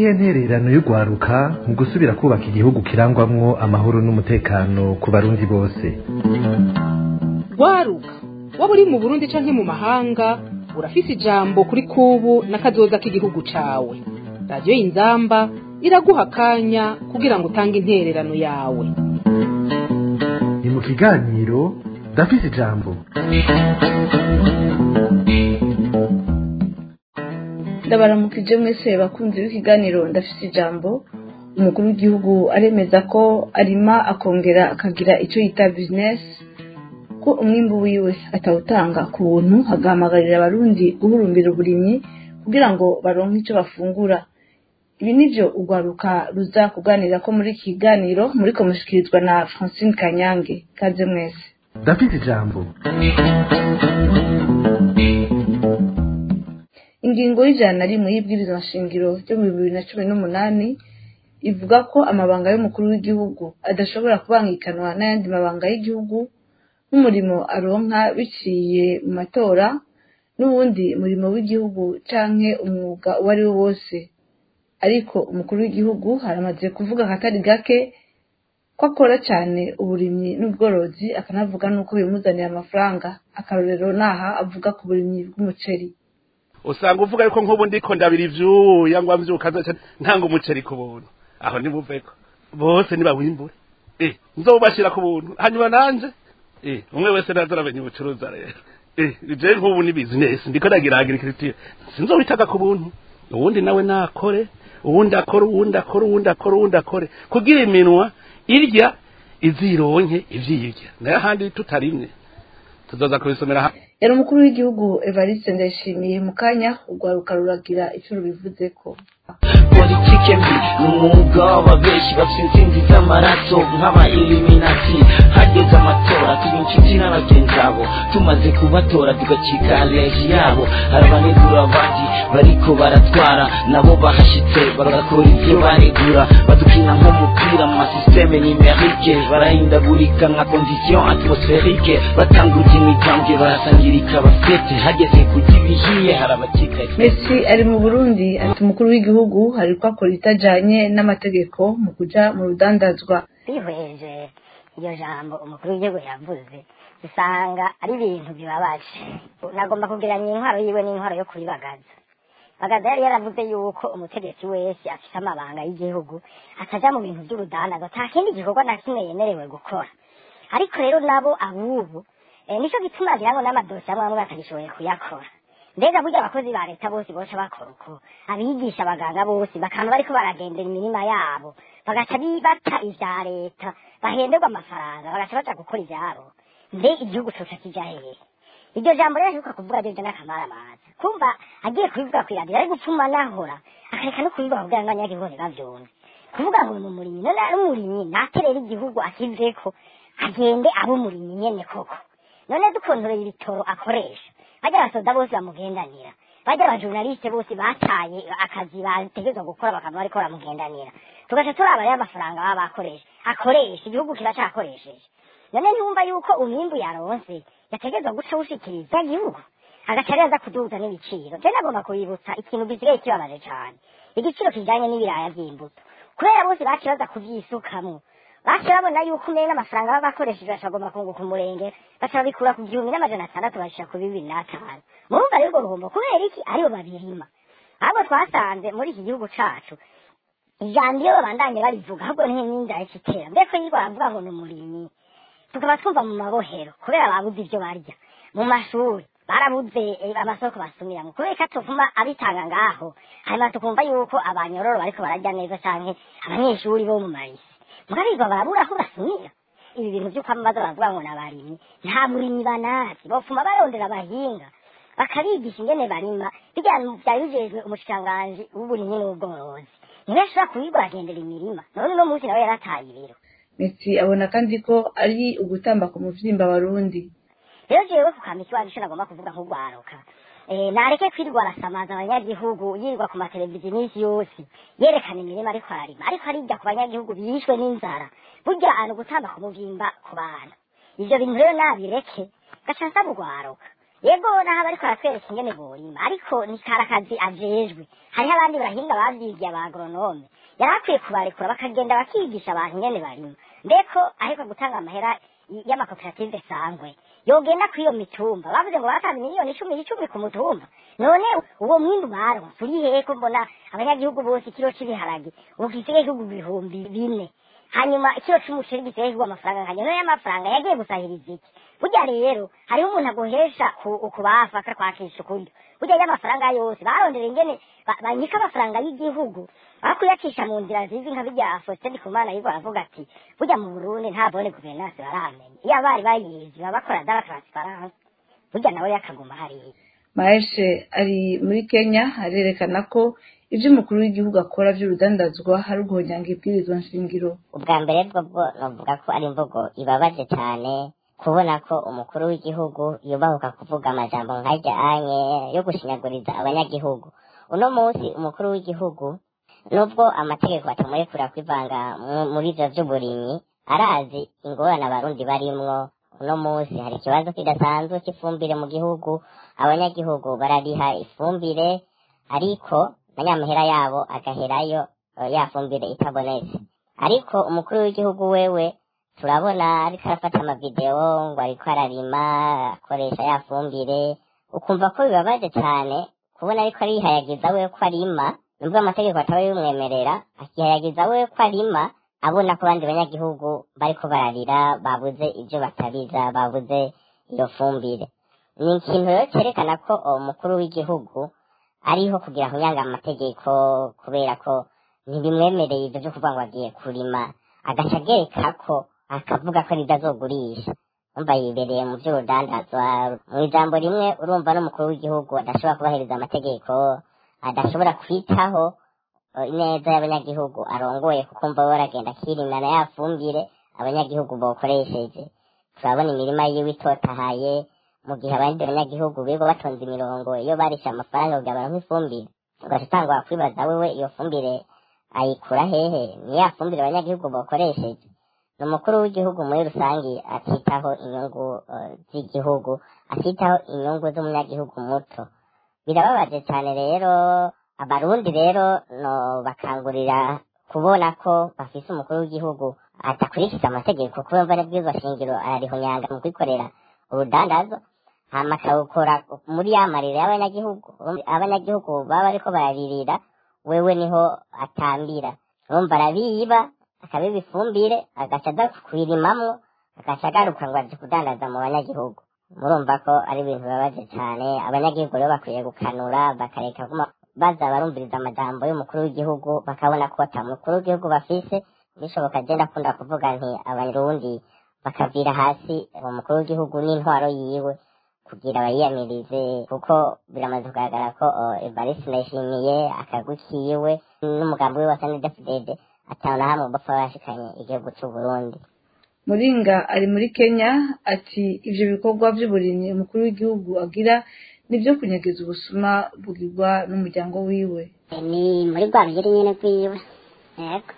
niyihe ntererano y'urwaruka mu gusubira kubaka igihugu kirangwamwo amahoro n'umutekano ku barundi bose rwaruka waba uri mu burundi canke mu mahanga urafise ijambo kuri kubu n'akazoza k'igihugu cawe radiyo y'inzamba iraguha akanya kugira ngo utange intererano yawe ni mu kiganiro ndafise ijambo ndabaramukije mwese bakunzi b'ikiganiro ndafise ijambo umukuru w'igihugu aremeza ko arima akongera akagira icyo yita bizinesi ko umwimbu wiwe atawutanga ku buntu agahamagarira abarundi guhurumbira uburimyi kugira ngo baronke icyo bafungura ibi nivyo urwaruka ruza kuganira ko muri iki kiganiro muriko mushikirizwa na francine kanyange kaze mwese ndafise ijambo ingingo y'ijana na rimwe y'ibwirizwa nshingiro ryo mu bibiri na cumi n'umunani ivuga ko amabanga y'umukuru w'igihugu adashobora kubangikanwa n'ayandi mabanga y'igihugu nk'umurimo aronka biciye mu matora n'uwundi murimo w'igihugu canke umwuga uwo ari wo wose ariko umukuru w'igihugu haramaze kuvuga akatari gake ko akora cyane uburimyi n'ubworozi akanavuga n'uko bimuzanira amafaranga akarorero naha avuga ku burimyi bw'umuceri usanga uvuga yuko nk'ubu ndiko ndabira ivyuya ngo mvyuka ntanga umuceri ku buntu aho nimuveko bose nibawimbure eh nzobashira ku buntu hanyuma nanje eh umwe wese naza aramenye ubucuruza rero eh je nk'ubu ni business ndiko ndagira agriculture sinzobitaga ku buntu uwundi nawe nakore uwundi akore uwundi akore uwundi akore uwundi akore kugira iminwa irya izironke ivyirya nayo ahandi tutarimwe tuzoza kubisomera hamwe yari umukuru w'igihugu evariste ndayishimiye mu kanya urwaruka ruragira icyo rubivuzeko politike mbi ni umwuga w'ababeshi bafite intsinzi z'amaraso nk'aba iliminati hageze amatora tuba inshuti na bagenzi abo tumaze kubatora tugacika leji yabo hari abanegura abandi bariko baratwara nabo bahashitse bagakora ibyo baregura badukina nk'umupira mu masisiteme nimerike barahindagurika nka kondisiyo atmosferike batanguza imigambwe barasangirika abafete hageze kujya ibihiye hari abakikaye messi ari mu burundi ati umukuru w'igihugu hari ko akora itajanye n'amategeko mu kuja mu rudandazwa twihweje iryo jambo umukuru w'igihugu yavuze usanga ari ibintu bibabaje nagomba kugeranya intwaro yiwe n'intwaro yo kuribagaza bagaza yari yaravuze yuko umutegetsi wese afite amabanga y'igihugu ataja mu bintu by'urudandazo nta kindi gikorwa na kimwe yemerewe gukora ariko rero nabo abubu eh, nico gituma ngira ngo n'amadosiye amwe amwe batagishoboye kuyakora mbega burya abakozi ba leta bose boca bakora uko abigisha abaganga bose bakaba bariko baragendera imirima yabo bagaca bata ivya leta bahenderwa amafaranga bagaca baja gukora ivyabo mbe igihugu coca kija hehe iryo jambo rero ashoboka kuvuga ryo n'akamara amazi kumva agiye kubivuga kw'iradiyo ari gupfuma nahora akareka no kubivuga kugira ngo abanyagihugu ntibavyumve kuvuga ngo ni umurimyi none ari umurimyi naterera igihugu akiveko agende abe umurimyi nyene koko none dukontoreye ibitoro akoresha bajya abasoda bose bamugendanira bajya abajurnaliste bose bataye akazi bategerezwa gukora bakaba bariko baramugendanira tugaca turaba rero amafaranga baba bakoresha akoresha igihugu kiracakoresheje none ntiwumva yuko umwimbu yaronse yategerezwa guca wushikiriza igihugu agaca rero aza kuduza n'ibiciro je nagomba kubibutsa ikintu gisigaye kibabaje cane igiciro kijanye n'ibiraya vy'imbuto kubera bose baciye baza kuvyisukamwo baca babona yuko umenye n'amafaranga baba bakoresheje baca bagomba kunguka umurenge baca babikura ku gihumbi n'amajana atandatu babishira ku bibiri n'atanu murumva rero urwo ruhombo kubera iki aribo babirima ahubwo twasanze muri iki gihugu cacu ijambo iyo babandanye barivuga ahubwo niho n'inzara ikitera mbese iyo baravuga ngo ni umurimyi tukaba twumva mu mabohero kubera babuze ivyo barya mu mashuri barabuze eh, amasoko basumiramwo kubera ko atuvuma abitanga ngaho hanyuma tukumva yuko abanyororo bariko bararya neza canke abanyeshuri bo mu marisi mugabirwa barabura aho basumira ibi bintu vy'uko amaze baravuga ngo nabarimyi nta burimyi banazi bopfuma barondera abahinga bakabigisha ingene barima bijya vyari bijejwe umushikiranganji w'uburimyi n'ubworozi niwe ashobora kubirwa agendera imirima none uno munsi nawe yarataye ibiro messi abona kandi ko ari ugutamba ku muvyimba warundi rero jewe kukama ikibazo ico nagomba kuvuga nk'urwaruka eh, nareke kwirirwa arasamaza abanyagihugu yirirwa ku mateleviziyo iminsi yose yerekana imirima ariko ararima ariko arirya ku banyagihugu bishwe n'inzara burya ari ugutamba ku muvimba ku bantu ivyo bintu rero nabireke gaca nsaba urwaruka yego naho bariko baratwereka ingene borima ariko ni kari akazi ajejwe hariho abandi bahinga bavyigiye aba agronome yari akwiye kubarekura bakagenda bakigisha abantu ingene barima mbeko ariko gutanga amahera y- y'amakoperative sangwe yogenda kuri iyo mitumba bavuze ngo batanze miliyoni icumi icumi ku mutumba none uwo mwimbu baronse uri hehe ko mbona abanyagihugu bose ikiro c'ibiharage ubu gisigaye kigurwa ibihumbi bine hanyuma ikiro c'umuceri gisigaye kigurwa amafaranga nkanya none y'amafaranga yagiye gusahiriza iki burya rero hariho umuntu aguhesha ku- ukubafa akakwakisha ukuryo burya y'amafaranga yose barondera ingene ba- banyika amafaranga y'igihugu aho kuyacisha mu nzira zizi nka bijya Faustin Ndikumana yigo aravuga ati burya mu Burundi nta bone guverinance baramenya iyo abari bayizi baba bakora dara transparence burya nawe yakaguma hariya maeshe ari muri kenya arerekana ko ibyo umukuru w'igihugu akora by'urudandazwa hari uguhonyanga ibwirizwa nshingiro ubwa mbere bwo bwo novuga ko ari imvugo ibabaje cyane kubona ko umukuru w'igihugu yubahuka kuvuga amajambo nkajya anye yo gushinyaguriza abanyagihugu uno munsi umukuru w'igihugu nubwo amategeko atamurekura kwivanga mu- muri ivyo vy'uburimyi arazi ingorane abarundi barimwo uno munsi hari ikibazo kidasanzwe cy'ifumbire mu gihugu abanyagihugu barariha ifumbire ariko na nyamahera yabo agaherayo eh, ya fumbire itabonetse ariko umukuru w'igihugu wewe turabona ariko arafata amavidewo ngo ariko ararima akoresha ya fumbire ukumva ko bibabaje cyane kubona ariko arihayagiza we ko arima nubwo amategeko ataba yumwemerera akihayagiza we ko arima abona ko abandi banyagihugu bariko bararira babuze ibyo batabiza babuze iyo fumbire ni ikintu rero cyerekana ko uwo mukuru w'igihugu ariho kugira ngo yanga amategeko kubera ko ntibimwemereye ibyo byo kuvuga ngo agiye kurima agaca agereka ko akavuga ko aribyo azogurisha umva yibereye mu by'urudandazwa mu ijambo rimwe urumva n'umukuru w'igihugu adashobora kubahiriza amategeko adashobora kwitaho eh, ineza y'abanyagihugu arongoye kuko umva we aragenda akirimana ya fumbire abanyagihugu bokoresheje turabona imirima yiwe itotahaye mu gihe abandi banyagihugu bigo batonze imirongo iyo barishe amafaranga kugira baronke ifumbire ugaca utangwa kwibaza wewe iyo fumbire ayikura hehe ni ya fumbire abanyagihugu bokoresheje ni umukuru w'igihugu muri rusange atitaho inyungu eh, z'igihugu atitaho inyungu z'umunyagihugu muto birababaje cyane rero abarundi rero no bakangurira kubona ko bafise umukuru w'igihugu adakurikiza amategeko kubera mva n'ibwirizwa shingiro ararihonyanga mu kwikorera urudandazo hama akawukora muri ya marira y'abanyagihugu abanyagihugu baba bariko bararirira wewe niho atambira urumva arabiba akabiba ifumbire agaca aza kuyirimamwo agaca agaruka ngo aje kudandaza mu banyagihugu murumva ko ari ibintu bibabaje cyane abanyagihugu rero bakwiye gukanura bakareka kuma baza barumviriza amajambo y'umukuru w'igihugu bakabona ko ata mukuru w'igihugu bafise bishoboka agenda akunda kuvuga nti abarundi bakavira hasi uwo mukuru w'igihugu n'intwaro yiwe kugira bayiyamirize kuko biramaze kugaragara ko uh, evariste ndayishimiye akagwi kiwe n'umugambi we wa sanidefudede atawe na hamwe bapfa bashikanye igihugu c'u burundi muringa ari muri kenya ati ibyo bikorwa by'uburimyi umukuru w'igihugu agira nibyo kunyagiza ubusuma bugirwa n'umuryango wiwe ni muri rwa rugero nyine rwiwe yego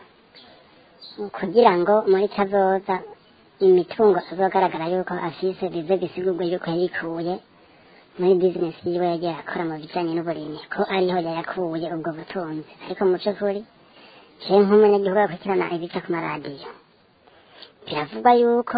kugira ngo muri kazoza imitungo azogaragara yuko afise bize bisigurwe yuko yayikuye muri bizinesi yiwe yagiye akora mu bijyanye n'uburimyi ko ariho yayakuye ubwo butunzi ariko mu by'ukuri jewe nk'umunyagihugu akurikirana ibica ku maradiyo biravugwa yuko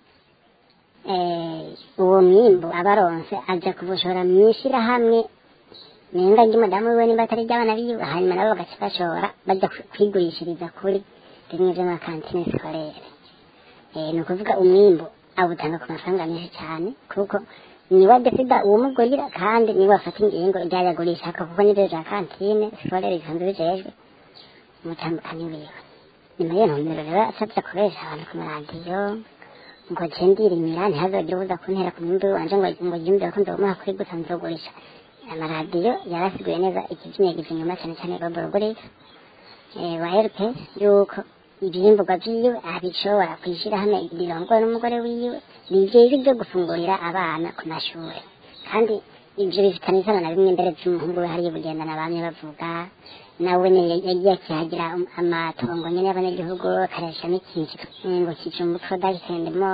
eh, uwo mwimbu abaronse aja kubushora mw'ishirahamwe nenga ry'umudamu wiwe nimba atari iry'abana biwe hanyuma nabo bagaca bashora baja kwi- kwigurishiriza kuri bimwe vy'amakantine sikorere eh, ni ukuvuga umwimbu awutanga ku mafaranga menshi cyane kuko niwe adesida uwumugurira kandi niwe afata ingingo ryayagurisha kuko nivyo vya kantine sikorere bisanzwe bijejwe umutambukanyi wiwe nyuma y'iyo ntumbero rero asabye akoresha abantu ku maradiyo ngo je ndirimira ntihazogire ubuza kuntera ku mwimbu wanje ngo ngo yumvire ko nzomuha kuri gusa nzogurisha amaradiyo yarasiguye neza ikizinyegiza inyuma cyane cyane roborogorika wa rp yuko ivyimburwa vyiwe abishobora kwishira hamwe rirongowe n'umugore wiwe bijejwe byo gufungurira abana ku mashuri kandi ivyo bifitanye isano na bimwe mbere vy'umuhungu we hariya bugendana bamye bavuga nawe nyene yagiye akihagira amatongo nyene y'abanyagihugu akareshamo ikintu ngo kijumbu product and more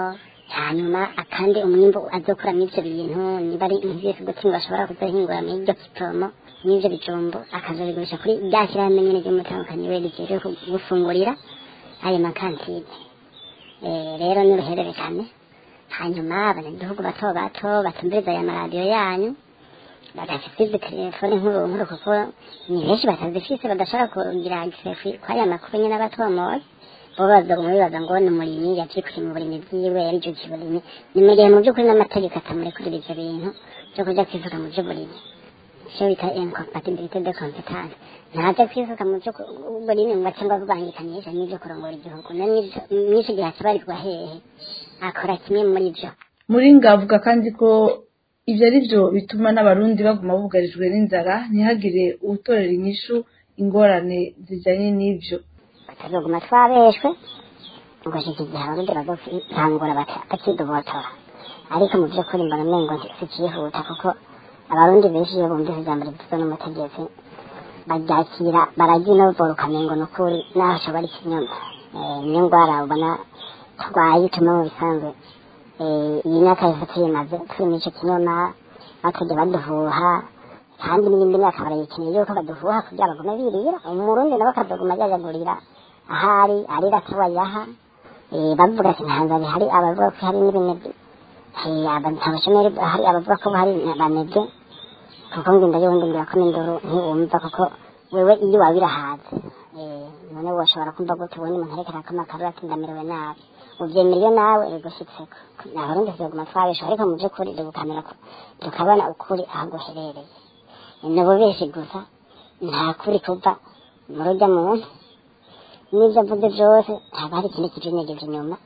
hanyuma akandi umwimbu azokuramo ivyo bintu niba ari nk'ivy'ibiguti ngo ashobora kuzohingura muri iryo kiporomo n'ivyo bijumbu akazobigurisha kuri rya shyirahamwe nyene ry'umutandukanyi we rijejwe gufungurira ayo makantine Eh, rero ni uruhererekane hanyuma abanyagihugu bato bato batumviriza aya maradiyo yanyu badafite izi telefone nkuru nkuru kuko ni benshi batazifise badashobora kugira gisefi kwaya makuru nyene abatomoye bo bazoguma bibaza ngo ni umurimyi yavyikuye mu burimyi bwiwe yarijukiye uburimyi ni mu gihe mu by'ukuri n'amategeko atamurekurira ivyo bintu vyo kuja kwisuka mu vy'uburimyi icyo bita incompatibilité de compétence ntaje kwisuka mu vy'uburimyi ngo cyangwa kubangikanyisha n'ivyo kurongora igihugu n'icyo gihe akibarizwa hehe akora kimwe muri vyo muringa avuga kandi ko ibyo ari byo bituma n'abarundi baguma bugarijwe n'inzara ntihagire uwutorera inyishu ingorane zijyanye n'ibyo batazoguma twabeshwe ngo shika igihe abarundi bazotangura bakidobotora ariko mu by'ukuri mbona umengo sikihuta kuko abarundi benshi iyo bumvise ijambo rivuzwe n'umutegetsi baryakira bararyinovora ukamengo ni ukuri naho ashobora ikinyoma niyo ndwara ubona turwaye ituma mu bisanzwe iyi myaka yose tuyimaze turi muri icyo kinyoma batajya baduhuha kandi n'iyindi myaka barayikeneye yuko baduhuha kugira bagume birira umurundi nawe akazaguma ajyajagurira ahari arira tubayaha bavuga ati nta nzara ihari abavuga ko hari n'ibinebwe nta bashomeri hari abavuga ko hari banebwe kuko ngenda yondongera ko n'indoro ntiwumva kuko wewe iyo waba irahaze none washobora kumva gute ubonye umuntu ariko arakama akarura ati ndamerewe nabi ubyemera iyo nawe bigushitseko abarundi tuzoguma twabesha ariko mu by'ukuri dukamera tukabona ukuri aho guherereye ni bubeshi gusa nta kuri kuva mu rujya muntu n'ibyo avuze byose haba hari ikindi kijinyegeje inyuma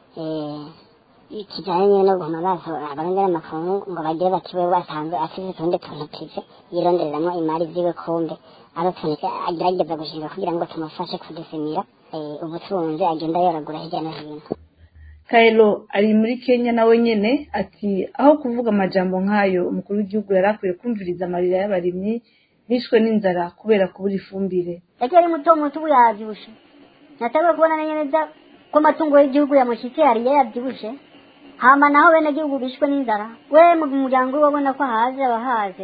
kijyanye no guhuma amaso abarundi n'amakungu ngo bagire bati we wasanzwe afite utundi tuntu tuze yirondereramo imari ziwe kumbe ari utuntu agerageza gushinga kugira ngo tumufashe kudusimira ubutunzi agenda yoragura hirya no hino kayiro ari muri kenya nawe nyene ati aho kuvuga amajambo nk'ayo umukuru w'igihugu yari akwiye kumviriza amarira y'abarimyi bishwe n'inzara kubera kubura ifumbire yagiye ari muto muto ubu yavyibushe natanguye kubona neza ko amatungo y'igihugu yamushyitse yariye yavyibushe hama naho bene gihugu bishwe n'inzara we mu muryango we wabona ko ahaze abahaze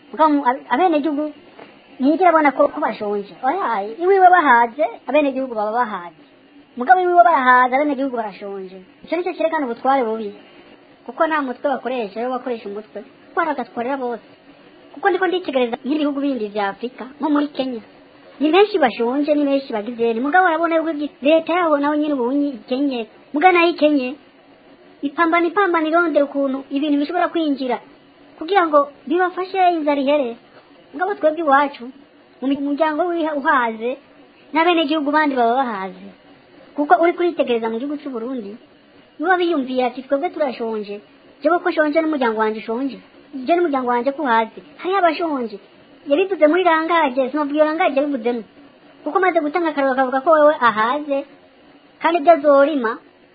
abene gihugu ntiyigera abona ko bashonje oyaye iwiwe bahaze abene gihugu baba bahaze mugabo iwiwe barahaze abene gihugu barashonje icyo nicyo cyerekana ubutware bubi kuko nta mutwe bakoresha iyo bakoresha umutwe kuko bagatwarira bose kuko ndiko nditegereza nk'ibihugu bindi vya afurika nko muri kenya ni benshi bashonje ni benshi bagize ni mugabo arabona yuko leta yabo nawe nyine ubunyi ikenye mugabo nayo ikenye ipambana ipambana irondera ukuntu ibintu bishobora kwinjira kugira ngo bibafashe inzara ihere ngabo twebwe iwacu mu muryango uhaze n'abenegihugu bandi baba bahaze kuko uri kuritegereza mu gihugu cy'u Burundi niba biyumviye ati twebwe turashonje jewe ko shonje n'umuryango wanje ushonje je n'umuryango wanje ko uhaze hariho abashonje yabivuze muri rangaje sinabwiye rangaje yabivuzemo kuko maze gutanga akararo kavuga ko wewe ahaze kandi ibyo azorima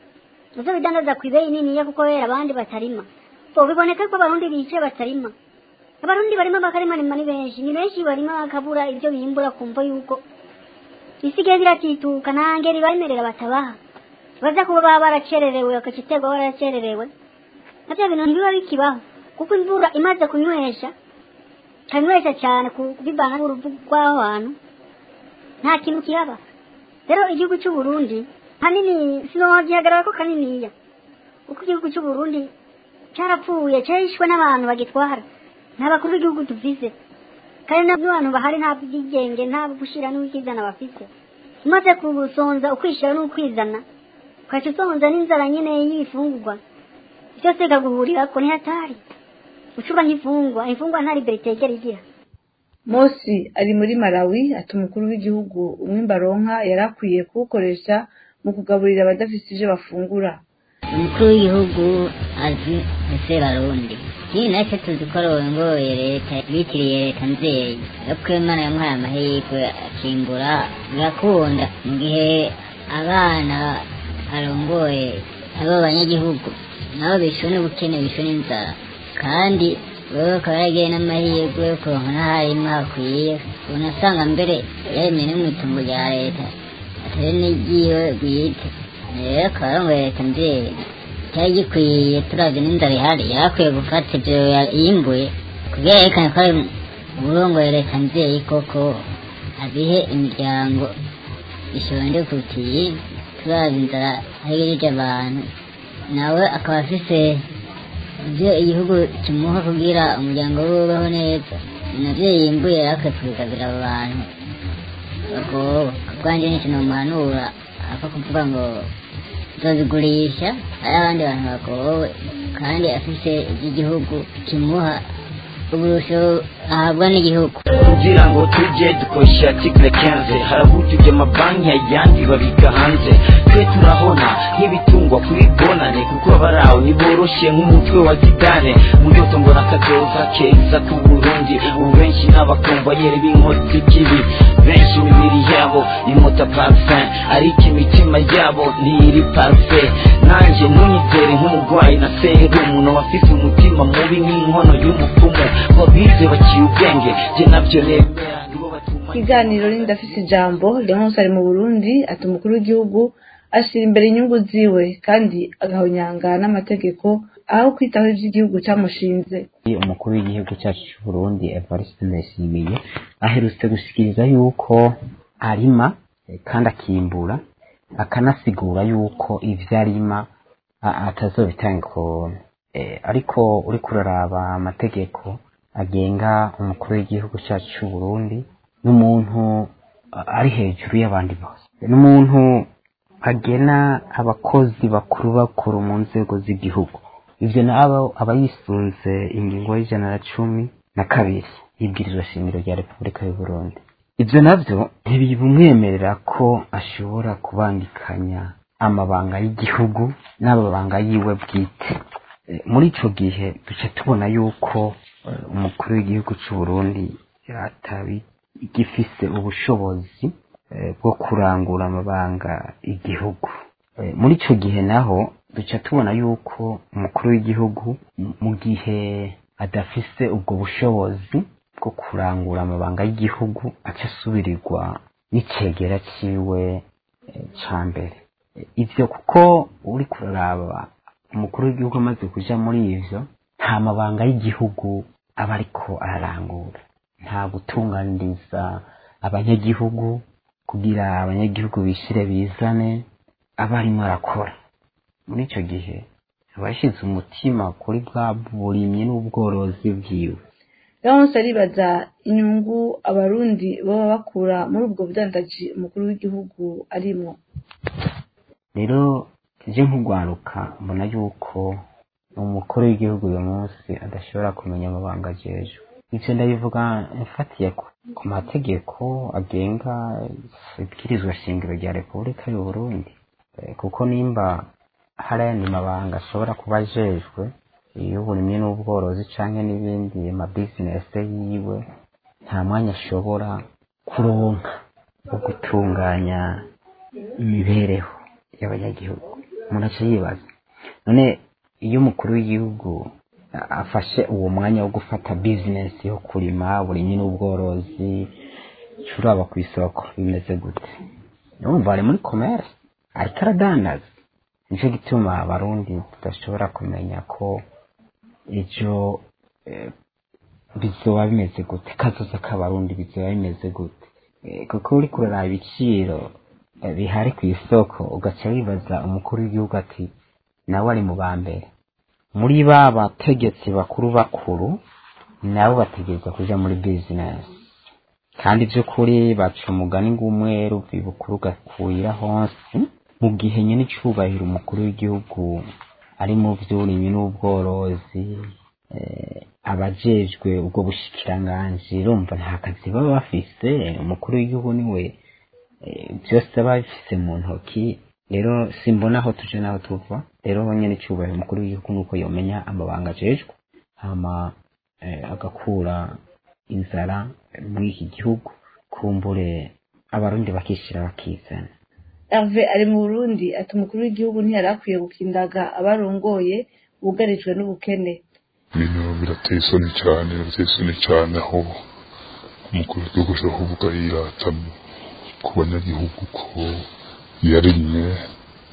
uzo bidandaza ku ibeyi niniya kuko wera abandi batarima bo biboneka ko abarundi bicaye batarima abarundi barima bakarimana ni benshi ni benshi barima bakabura ibyo bimbura kumva yuko isigaye biratituka nta ngeri baremerera batabaha baza kuba baba baracererewe bakaciterwa baracererewe navyo bintu ntibiba bikibaho kuko imvura imaze kunywesha kanywesha cyane kubivana n'uruvu rw'aho hantu nta kintu kihaba rero igihugu cy'u Burundi hanini sinogihagarara ko kaniniya kuko igihugu cy'u Burundi carapfuye carishwe n'abantu bagitwara nta bakuru b'igihugu tuvize kandi n'abantu bahari nta bwigenge nta gushira n'ukwizana bafite umaze kubusonza ukwishira n'ukwizana ukaca usonza n'inzara nyine y'ibifungurwa byose bikaguhurirako ntihatari ucuba nk'imfungwa imfungwa nta liberite yegera igira mosi ari muri malawi ati umukuru w'igihugu umwimba aronka yari akwiye kuwukoresha mu kugaburira abadafite ibyo bafungura umukuru w'igihugu azi ese barundi iyi nacyo tuzi ko arongoye leta bitiriye leta nzeyi ariko imana yamuhaye amahirwe akimbura birakunda mu gihe abana arongoye abo banyagihugu nabo bishwe n'ubukene bishwe n'inzara kandi wewe ukaba yaragiye n'amahirwe yo kuronka n'aharimu hakwiye unasanga mbere yaremeye no mu itungo rya leta atari n'iryiwe bwite rero akaba arongoye leta nzeyi cyari gikwiye turavye n'inzara ihari yari akwiye gufata ivyo ya- yimbuye kugira yerekane ko ari uburongoye leta nzeye koko abihe imiryango ishonje kutiye turavye inzara ahegejeje abantu nawe akaba afise ibyo igihugu kimuha kugira umuryango we ubeho neza navyo yimbuye yari akwiye kubigabira abo bantu bagowe kubwanjye ni ikintu muhanura apfa kuvuga ngo tuzigurisha hari abandi bantu bagowe kandi afise iby'igihugu kimuha uburusho ahabwa n'igihugu kugira ngo tujye dukoresha article 15 haraburyo amabanki ayandi babika hanze twe turahona nk'ibitungwa kuri bonane kuko abarawo ntiboroshe nk'umutwe wa gidane mu ndoto mbona akazoza keza ku burundi ubu benshi n'abakomvayeri b'inkoti kibi benshi imibiri yabo imota parfum ariko imitima yabo ntiri parfe nanjye ntunyizere nk'umurwayi na serumu n'abafise umutima mubi nk'inkono y'umupfumu ngo bize baciye ubwenge jye nabyo nemera nibo batuma ikiganiro ni ndafise ijambo leonce ari mu burundi ati umukuru w'igihugu ashyira imbere inyungu ziwe kandi agahonyanga n'amategeko aho kwitaho iby'igihugu cyamushinze umukuru w'igihugu cyacu cy'u Burundi Evariste Ndayishimiye aherutse gushikiriza yuko arima eh, kandi akimbura akanasigura yuko ivyo arima a- atazobitanga ikona Eh, ariko uriko uraraba amategeko agenga umukuru w'igihugu cyacu cy'u Burundi n'umuntu a- ari hejuru y'abandi bose n'umuntu agena abakozi bakuru bakuru mu nzego z'igihugu ivyo nabo aba yisunze ingingo y'ijana na cumi na kabiri y'ibwirizwa shingiro rya repubulika y'u Burundi ivyo navyo ntibimwemerera ko ashobora kubangikanya amabanga y'igihugu n'amabanga yiwe bwite Eh, muri ico gihe duca tubona yuko eh, umukuru w'igihugu c'u Burundi atabi gifise ubushobozi eh, bwo kurangura amabanga igihugu Eh, muri ico gihe naho duca tubona yuko umukuru w'igihugu m- mu gihe adafise ubwo bushobozi bwo kurangura amabanga y'igihugu aca asubirirwa n'icegera ciwe eh, ca mbere Eh, ivyo kuko uri kuraraba umukuru w'igihugu amaze kuja muri ivyo nta mabanga y'igihugu aba ariko ararangura nta gutunganiriza abanyagihugu kugira abanyagihugu bishire bizane aba arimo arakora muri ico gihe aba yashize umutima kuri bwa burimyi n'ubworozi bwiwe leonce aribaza inyungu abarundi baba bakura muri ubwo budandaji umukuru w'igihugu arimwo rero je nk'ugwaruka mbona yuko umukuru w'igihugu uyu munsi adashobora kumenya amabanga ajejwe ivyo ndabivuga mfatiye ku- ku mategeko agenga ibwirizwa shingiro rya repubulika y'u Burundi Eh, kuko nimba hari ayandi mabanga ashobora kuba ajejwe y'uburimyi n'ubworozi canke n'ibindi mabizinesi yiwe nta mwanya ashobora kuronka wo gutunganya imibereho y'abanyagihugu umuntu aca yibaza none iyo umukuru w'igihugu a- afashe uwo mwanya wo gufata bizinesi yo kurima uburimyi n'ubworozi curaba ku isoko bimeze gute urumva ari muri commerce ariko aradandaza nicyo gituma abarundi tudashobora kumenya ko ejo eh, bizoba bimeze gute kazoza k'abarundi bizoba bimeze gute Eh, kuko uri kuraraba ibiciro eh, bihari ku isoko ugaca wibaza umukuru w'igihugu ati nawe ari mu ba mbere muri ba bategetsi bakuru bakuru nabo bategerezwa kuja muri bizinesi kandi by'ukuri baca umugani ng'umweru bibukuru gakwira hose mu gihe nyine icubahiro umukuru w'igihugu ari mu vy'uburimyi n'ubworozi eh, abajejwe ubwo bushikiranganji urumva nta kazi baba bafise umukuru w'igihugu niwe eh, byose aba bifise mu ntoki rero simbona aho tuje n'aho tuva rero nyene icubahiro umukuru w'igihugu nuko yomenya amabanga ajejwe hama eh, agakura inzara muri iki gihugu kumbure abarundi bakishira bakizana herve ari mu burundi ati umukuru w'igihugu ntiyari akwiye gukindaga abarongoye bugarijwe n'ubukene ibintu birateye isoni cyane birateye isoni cyane aho umukuru w'igihugu ashobora kuvuga yirata ku banyagihugu ko yarimye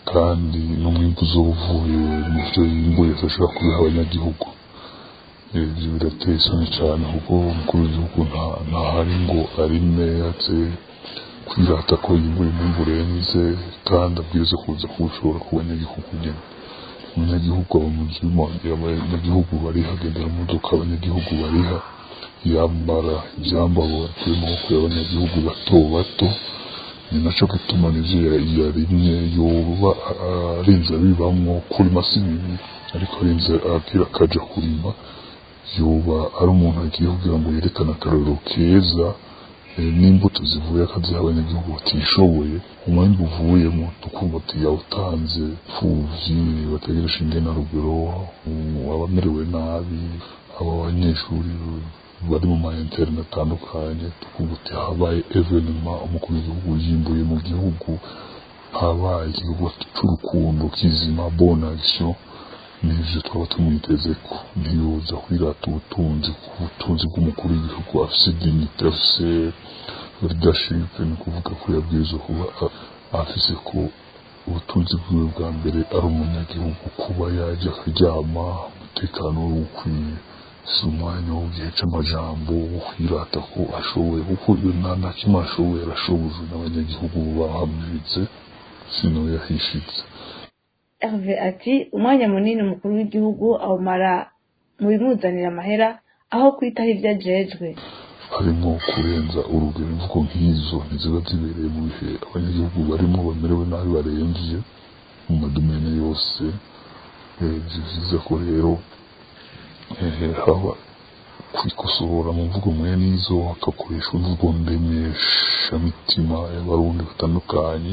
kandi n'umwimbu uzoba uvuye mu byo yimbuye ashobora kubiha abanyagihugu ibyo birateye isoni cyane kuko umukuru w'igihugu ntahari ngo arime aze kwirata ko yimbuye umwimbu urenze kandi abwiriza kuza kuwushora ku banyagihugu nyine umunyagihugu aba mu nzu abanyagihugu bariha agendera mu modoka abanyagihugu bariha yambara ibyambaro batuye mu maboko y'abanyagihugu bato bato ni nacyo gituma n'ibyo yarimye yoba arinze abibamwo kurima si bibi ariko arinze abwira akaja kurima yoba ari umuntu agiye kugira ngo yerekane akarorero keza n'imbuto zivuye akaziha abanyagihugu batishoboye umwembe uvuyemo tukumva ati yawutanze pfuvyi bategereje ingena rugero abamerewe nabi aba banyeshuri bari mu ma interne atandukanye tukumva ati habaye evenema umukuru w'igihugu yimbuye mu gihugu habaye igikorwa c'urukundo kizima bonne action nivyo twaba tumwiteze ko ntiyoza kwirata ubutunzi ku butunzi bw'umukuru w'igihugu afise dignité afise leadership ni ukuvuga ko yabwirizwa kuba afise ko ubutunzi bwiwe bwa mbere ari umunyagihugu kuba yajya akaryama umutekano we ukwiye si umwanya wo gihe c'amajambo wo kwirata ko ashoboye kuko iyo nta na kimwe ashoboye arashobojwe n'abanyagihugu bahamwiritse sino yahishitse Herve ati umwanya munini umukuru w'igihugu awumara mu bimuzanira amahera aho kwitaho ibyo ajejwe harimo kurenza urugero imvugo nk'izo ntiziba zibereye mu bihe abanyagihugu barimo bamerewe nabi barembye mu madomene yose ni byiza ko rero haba kwikosora mu mvugo mwene izo hagakoreshwa imvugo ndemeshamitima y'abarundi batandukanye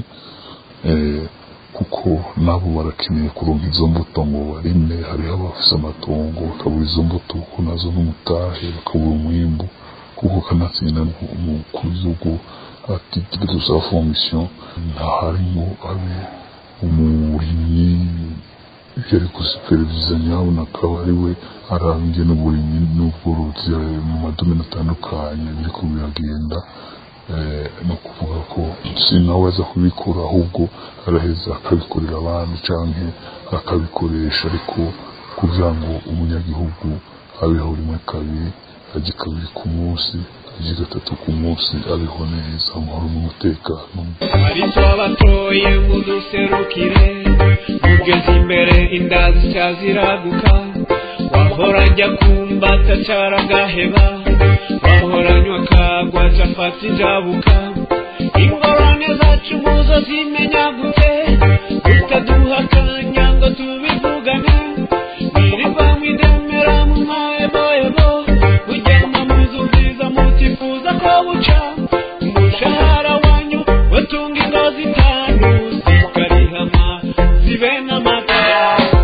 kuko nabo barakeneye kuronka izo mbuto ngo barime hariho abafise amatongo bakabura izo mbuto kuko nazo n'umutahe bakabura umwimbu kuko kanatsinda umukuru w'igihugu ati de sa fonction ntaharimo abe umurimyi yari gusuperviza nyabona akaba ari we araba ingene uburimyi n'ubworozi mu madomene atandukanye biriko biragenda no kuvuga ko si nawe aza kubikora ahubwo araheza akabikorera abandi canke akabikoresha ariko kugira ngo umunyagihugu abeho rimwe kabiri ajye kabiri ku munsi ajye gatatu ku munsi abeho neza amahoro n'umutekano ariko abatoye muduserukire mugeze imbere inda zica ziraguka wahora njya kumbata caragaheba wahoranywa kagwa cafata ijabuka ingorane zacu muzo zimenya gute utaduha akanya ngo tubivugane mwirirwa mwidemera mu mahebohebo mujyana mu nzu nziza mutifuza ko buca umushahara wanyu watunga ingo zitanu zikarihama zibe n'amatara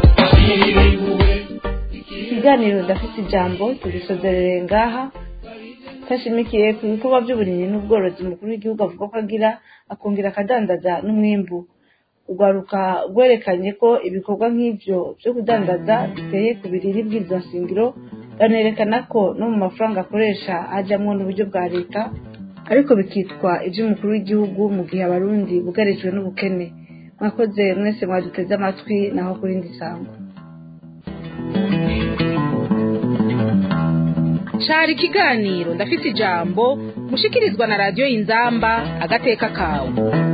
ikiganiro ndafite ijambo tugisozerere ngaha tashimikiye ku bikorwa by'uburimyi n'ubworozi umukuru w'igihugu avuga ko agira akongera akadandaza n'umwimbu urwaruka rwerekanye ko ibikorwa nk'ibyo byo kudandaza biteye ku biriri bw'izo nshingiro banerekana ko no mu mafaranga akoresha hajyamo n'uburyo bwa leta ariko bikitwa iby'umukuru w'igihugu mu gihe abarundi bugarijwe n'ubukene mwakoze mwese mwaduteze amatwi naho kuri indi sango cari ikiganiro ndafise ijambo mushikirizwa na radiyo inzamba agateka kawe